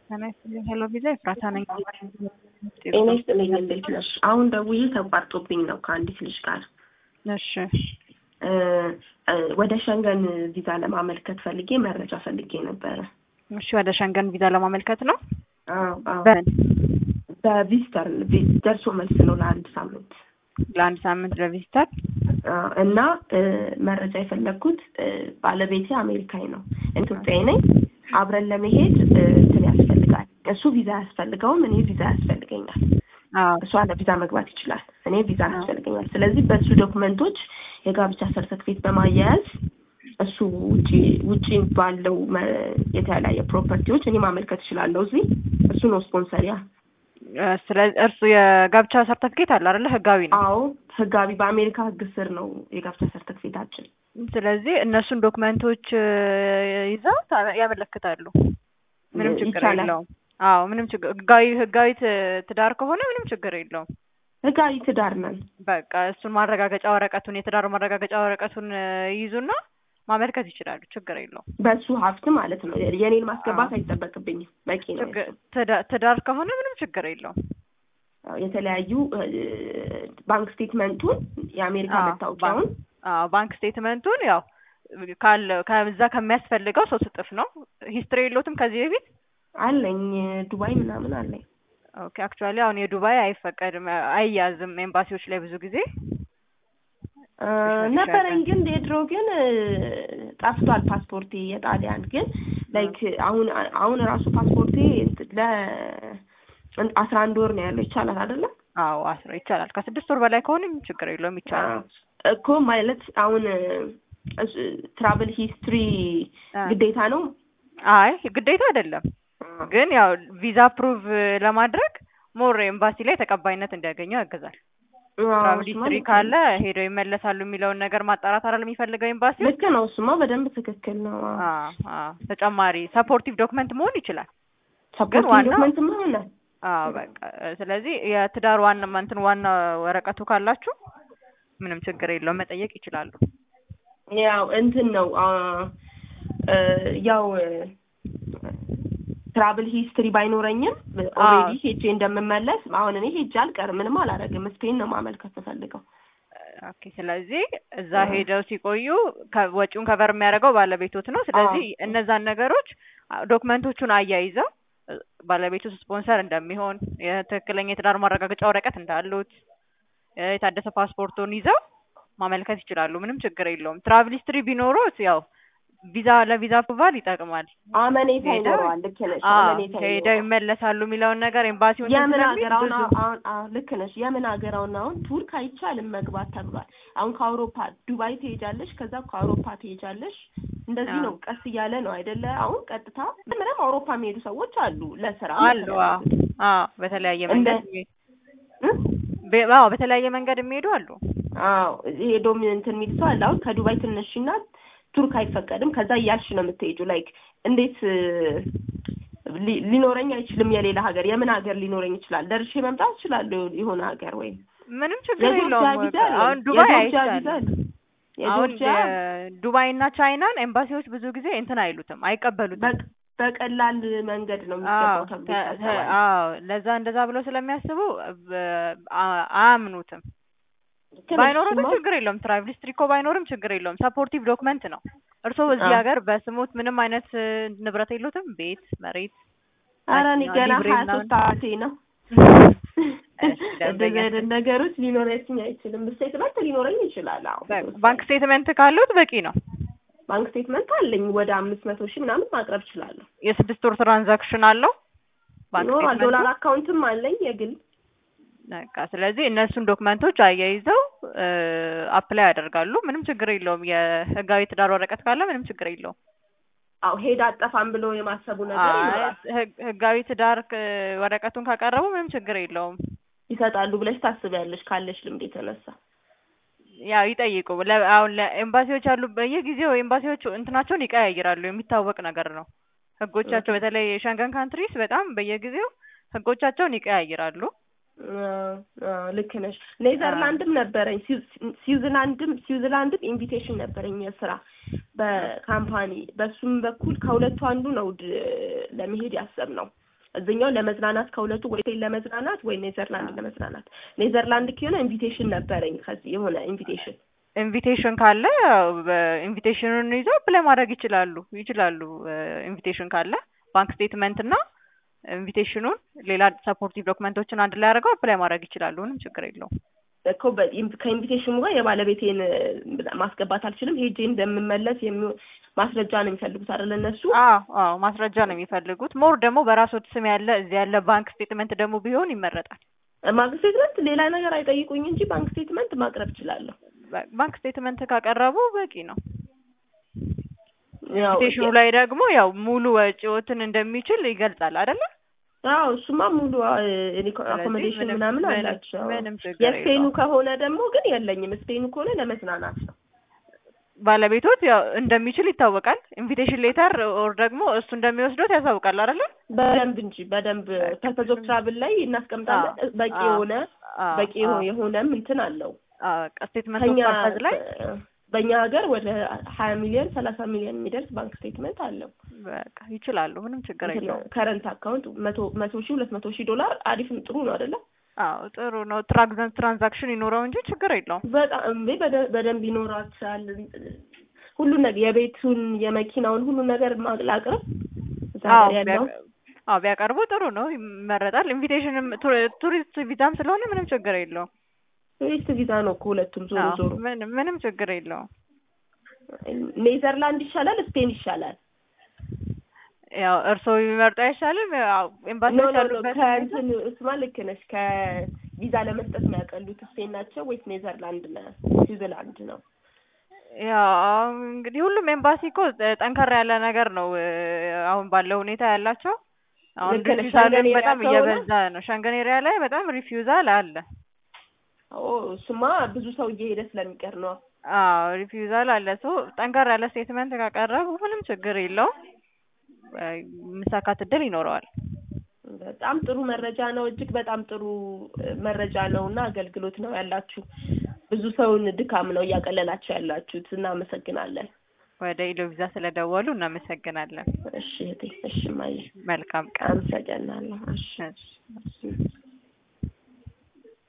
ጤና ይስጥልኝ። ሄሎ ቪዛ ኤፍራታ ነኝ። ጤና ይስጥልኝ። እንዴት ነሽ? አሁን ደውዬ ተቋርጦብኝ ነው ከአንዲት ልጅ ጋር እሺ እ እ ወደ ሸንገን ቪዛ ለማመልከት ፈልጌ መረጃ ፈልጌ ነበረ። እሺ፣ ወደ ሸንገን ቪዛ ለማመልከት ነው። አዎ አዎ። በምን በቪዚተር ደርሶ መልስ ነው ለአንድ ሳምንት ለአንድ ሳምንት ለቪዚተር አዎ። እና እ መረጃ የፈለግኩት እ ባለቤቴ አሜሪካዊ ነው፣ ኢትዮጵያዊ ነኝ። አብረን ለመሄድ እ እንትን ያስፈልጋል። እሱ ቪዛ ያስፈልገውም እኔ ቪዛ ያስፈልገኛል። አዎ እሷ ለቪዛ መግባት ይችላል፣ እኔ ቪዛ ያስፈልገኛል። ስለዚህ በእሱ ዶክመንቶች የጋብቻ ሰርተፍኬት በማያያዝ እሱ ውጪ ውጪ ባለው መ- የተለያየ ፕሮፐርቲዎች እኔ ማመልከት እችላለሁ። እዚህ እሱ ነው ስፖንሰሪያ። እ ስለዚህ እርሱ የጋብቻ ሰርተፍኬት አለ አይደለ? ህጋዊ ነው። አዎ ህጋዊ በአሜሪካ ህግ ስር ነው የጋብቻ ሰርተፍኬታችን። ስለዚህ እነሱን ዶክመንቶች እ ይዘው ታ- ያመለክታሉ። ምንም ችግር ይቻላል። የለውም። አዎ ምንም ችግር ህጋዊ ህጋዊ ት- ትዳር ከሆነ ምንም ችግር የለውም። ህጋዊ ትዳር ነን። በቃ እሱን ማረጋገጫ ወረቀቱን የትዳር ማረጋገጫ ወረቀቱን እ ይይዙና ማመልከት ይችላሉ። ችግር የለውም። በሱ ሀብት ማለት ነው። የኔን ማስገባት አዎ። አይጠበቅብኝም። በቂ ነው። ችግር የሱ። ትዳ- ትዳር ከሆነ ምንም ችግር የለውም። አዎ፣ የተለያዩ እ፣ ባንክ ስቴትመንቱን የአሜሪካ አዎ፣ መታወቂያውን አዎ ባንክ ስቴትመንቱን ያው ካለ ከዛ ከሚያስፈልገው ሶስት እጥፍ ነው። ሂስትሪ የለውትም ከዚህ በፊት አለኝ። ዱባይ ምናምን አለኝ። ኦኬ አክቹዋሊ አሁን የዱባይ አይፈቀድም አይያዝም ኤምባሲዎች ላይ ብዙ ጊዜ እ፣ ነበረኝ ግን የድሮ ግን እ፣ ጠፍቷል ፓስፖርቴ የጣሊያን ግን ላይክ አሁን አሁን ራሱ ፓስፖርቴ ለ አስራ አንድ ወር ነው ያለው ይቻላል አይደለም አዎ አስራ ይቻላል ከስድስት ወር በላይ ከሆነ ምንም ችግር የለውም ይቻላል እኮ ማለት አሁን ትራቨል ሂስትሪ አ። ግዴታ ነው አይ ግዴታ አይደለም ግን ያው ቪዛ ፕሩቭ ለማድረግ ሞር ኤምባሲ ላይ ተቀባይነት እንዲያገኙ ያግዛል ትራቭል ሂስትሪ ካለ ሄደው ይመለሳሉ የሚለውን ነገር ማጣራት አይደል የሚፈልገው ኤምባሲ ልክ ነው እሱማ በደንብ ትክክል ነው ተጨማሪ ሰፖርቲቭ ዶክመንት መሆን ይችላል ሰፖርት ዋናው- ዶክመንት ሆነ አዎ በቃ ስለዚህ የትዳር ዋና እንትን ዋና ወረቀቱ ካላችሁ ምንም ችግር የለውም መጠየቅ ይችላሉ ያው እንትን ነው አ፣ እ፣ ያው ትራቭል ሂስትሪ ባይኖረኝም ኦልሬዲ ሄጄ እንደምመለስ አሁን እኔ ሄጄ አልቀርም ምንም አላደርግም ስፔን ነው ማመልከት ተፈልገው ኦኬ ስለዚህ እዛ ሄደው ሲቆዩ ከ- ወጪውን ከቨር የሚያደርገው ባለቤቶት ነው ስለዚህ እነዛን ነገሮች አ- ዶክመንቶቹን አያይዘው እ፣ ባለቤቱ ስፖንሰር እንደሚሆን የትክክለኛ የትዳር ማረጋገጫ ወረቀት እንዳሉት እ፣ የታደሰ ፓስፖርቱን ይዘው ማመልከት ይችላሉ ምንም ችግር የለውም ትራቭል ሂስትሪ ቢኖሩት ያው ቪዛ ለቪዛ አፕሩቫል ይጠቅማል አመኔታ ሄደው- ይኖረዋል ልክ ነሽ አዎ አመኔታ ሄደው ይኖረዋል ይመለሳሉ የሚለውን ነገር ኤምባሲው እንትን የምን ስለሚል ሀገር አሁን ብዙ- አሁን አዎ፣ ልክ ነሽ የምን ሀገር አሁን አሁን ቱርክ አይቻልም መግባት ተብሏል አሁን ከአውሮፓ ዱባይ ትሄጃለሽ ከዛ ከአውሮፓ ትሄጃለሽ እንደዚህ አዎ። ነው ቀስ እያለ ነው አይደለ አሁን ቀጥታ ምንም አውሮፓ የሚሄዱ ሰዎች አሉ ለስራ አሉ አዎ አዎ በተለያየ እንደ- መንገድ የሚሄዱ- እ? በ- አዎ በተለያየ መንገድ የሚሄዱ አሉ አዎ ሄዶም እንትን የሚል ሰው አለ አሁን ከዱባይ ትነሽና ቱርክ አይፈቀድም ከዛ እያልሽ ነው የምትሄጁ ላይክ እንዴት እ፣ ሊ- ሊኖረኝ አይችልም የሌላ ሀገር የምን ሀገር ሊኖረኝ ይችላል ደርሼ መምጣት እችላለሁ የሆነ ሀገር ወይም ምንም ችግር የጆርጂያ የለውም ቪዛ አለኝ። አሁን ዱባይ የጆርጂያ ቪዛ አይቻልም አለኝ። አሁን የጆርጂያ ዱባይ እና ቻይናን ኤምባሲዎች ብዙ ጊዜ እንትን አይሉትም አይቀበሉትም በቅ- በቀላል መንገድ ነው አዎ የሚገባው ተብሎ ተ- ተ- ይታሰባል። አዎ ለዛ እንደዛ ብለው ስለሚያስቡ በ- አ- አያምኑትም ግን ባይኖሩትም እሱማ ችግር የለውም ትራቭል ሂስትሪ እኮ ባይኖርም ችግር የለውም ሰፖርቲቭ ዶክመንት ነው እርስዎ እዚህ አዎ። ሀገር በስሙት ምንም አይነት እ፣ ንብረት የሉትም ቤት መሬት ኧረ እኔ መኪና፣ ገና ሊብሬ ሀያ ምናምን? ሶስት አመቴ ነው። እሺ፣ ደንበኛ እንደዚህ አይነት ነገሮች ሊኖረኝ አይችልም። ስቴትመንት ሊኖረኝ ይችላል። አዎ ባንክ ስቴትመንት ካሉት በቂ ነው ባንክ ስቴትመንት አለኝ ወደ አምስት መቶ ሺህ ምናምን ማቅረብ እችላለሁ። የስድስት ወር ትራንዛክሽን አለው ባንክ ይኖራል። ስቴትመንቱ? ዶላር አካውንትም አለኝ የግል በቃ ስለዚህ እነሱን ዶክመንቶች አያይዘው አፕላይ ያደርጋሉ ምንም ችግር የለውም የህጋዊ ትዳር ወረቀት ካለ ምንም ችግር የለውም አዎ ሄድ አጠፋም ብሎ የማሰቡ ነገር አይ፣ ይኖራል። ህግ- ህጋዊ ትዳር ክ- ወረቀቱን ካቀረቡ ምንም ችግር የለውም ይሰጣሉ ብለሽ ታስቢያለሽ ካለሽ ልምድ የተነሳ ያው ይጠይቁ ለ- አሁን ለኤምባሲዎች ያሉ በየጊዜው ኤምባሲዎች እንትናቸውን ይቀያይራሉ የሚታወቅ ነገር ነው ህጎቻቸው በተለይ የሸንገን ካንትሪስ በጣም በየጊዜው ህጎቻቸውን ይቀያይራሉ አዎ፣ አዎ፣ ልክ ነሽ። ኔዘርላንድም ነበረኝ ስዊዝ- ስዊዝርላንድም ስዊዝርላንድም ኢንቪቴሽን ነበረኝ የስራ በካምፓኒ በሱም በኩል ከሁለቱ አንዱ ነው ድ- ለመሄድ ያሰብነው እዚኛው ለመዝናናት ከሁለቱ ወይ ሆቴል ለመዝናናት ወይ ኔዘርላንድ ለመዝናናት ኔዘርላንድ ከሆነ ኢንቪቴሽን ነበረኝ ከዚህ የሆነ ኢንቪቴሽን ኢንቪቴሽን ካለ ኢንቪቴሽኑን ይዘው አፕላይ ማድረግ ይችላሉ ይችላሉ። ኢንቪቴሽን ካለ ባንክ ስቴትመንት እና ኢንቪቴሽኑን ሌላ ሰፖርቲቭ ዶክመንቶችን አንድ ላይ አድርገው አፕላይ ማድረግ ይችላሉ። ምንም ችግር የለውም። እኮ በ- ከኢንቪቴሽኑ ጋር የባለቤቴን እ፣ ማስገባት አልችልም። ሄጄ እንደምመለስ የሚሆን ማስረጃ ነው የሚፈልጉት አይደል እነሱ? አዎ አዎ ማስረጃ ነው የሚፈልጉት። ሞር ደግሞ በራስዎት ስም ያለ እዚህ ያለ ባንክ ስቴትመንት ደግሞ ቢሆን ይመረጣል። ባንክ ስቴትመንት ሌላ ነገር አይጠይቁኝ እንጂ ባንክ ስቴትመንት ማቅረብ እችላለሁ። በ- ባንክ ስቴትመንት ካቀረቡ በቂ ነው። ያው ኢንቪቴሽኑ ላይ ደግሞ ያው ሙሉ ወጪዎትን እንደሚችል ይገልጻል አይደለ? አዎ እሱማ ሙሉ አኮሞዴሽን ምንም- ምናምን ምንም- አላቸው። ምንም ችግር የስፔኑ የለውም። ከሆነ ደግሞ ግን የለኝም። ስፔኑ ከሆነ ለመዝናናት ነው። ባለቤቶት ያው እንደሚችል ይታወቃል። ኢንቪቴሽን ሌተር ኦር ደግሞ እሱ እንደሚወስዶት ያሳውቃል አይደለ? በደንብ እንጂ በደንብ ፐርፐዝ ኦፍ ትራቭል ላይ እናስቀምጣለን። አዎ፣ በቂ አዎ፣ የሆነ አዎ፣ በቂ አዎ። የሆነም እንትን አለው። ስቴትመንት ኦፍ ከኛ ፐርፐዝ ላይ በእኛ ሀገር ወደ ሀያ ሚሊዮን ሰላሳ ሚሊዮን የሚደርስ ባንክ ስቴትመንት አለው። በቃ ይችላሉ። ምንም ችግር የለውም። ከረንት አካውንት መቶ መቶ ሺህ ሁለት መቶ ሺህ ዶላር አሪፍ ጥሩ ነው አይደለ? አዎ ጥሩ ነው። ትራንዛክሽን ትራንዛክሽን ይኖረው እንጂ ችግር የለውም። በጣም እንዴ በደ- በደንብ ይኖራቸዋል። ሁሉን ነገር የቤቱን የመኪናውን ሁሉን ነገር ማ- ላቅርብ እዛ አዎ ሀገር ያለው ቢያቀ- አዎ ቢያቀርቡ ጥሩ ነው፣ ይመረጣል። ኢንቪቴሽንም ቱሪ- ቱሪስት ቪዛም ስለሆነ ምንም ችግር የለውም። ቱሪስት ቪዛ ነው እኮ ሁለቱም ዞሮ አዎ ዞሮ። ምንም ምንም ችግር የለውም። ኔዘርላንድ ይሻላል ስፔን ይሻላል? ያው እርስዎ ቢመርጡ አይሻልም? ያው ኖ ኤምባሲዎች ኖ ኖ ያሉበት ሁኔታ ከእንትን እሱማ ልክ ነሽ። ከቪዛ ለመስጠት የሚያቀሉት ስፔን ናቸው ወይስ ኔዘርላንድ ና ስዊዘርላንድ ነው? ያው እንግዲህ ሁሉም ኤምባሲ እኮ ጠንከር ያለ ነገር ነው እ፣ አሁን ባለው ሁኔታ ያላቸው። አሁን ልክ ነሽ። ሪፊውዛልን ሸንገን ኤሪያ በጣም ከሆነ እየበዛ ነው። ሸንገን ኤሪያ ላይ በጣም ሪፊውዛል አለ። ኦ እሱማ ብዙ ሰው እየሄደ ስለሚቀር ነው። አዎ ሪፊውዛል አለ። ሰው ጠንከር ያለ ስቴትመንት ካቀረቡ ምንም ችግር የለውም። እ፣ መሳካት እድል ይኖረዋል። በጣም ጥሩ መረጃ ነው። እጅግ በጣም ጥሩ እ፣ መረጃ ነው እና አገልግሎት ነው ያላችሁ። ብዙ ሰውን ድካም ነው እያቀለላችሁ ያላችሁት። እናመሰግናለን። ወደ ኢሎ ቪዛ ስለደወሉ እናመሰግናለን። እሺ እህቴ፣ እሺ ማየ፣ መልካም ቀን። አመሰግናለሁ። እሺ እሺ።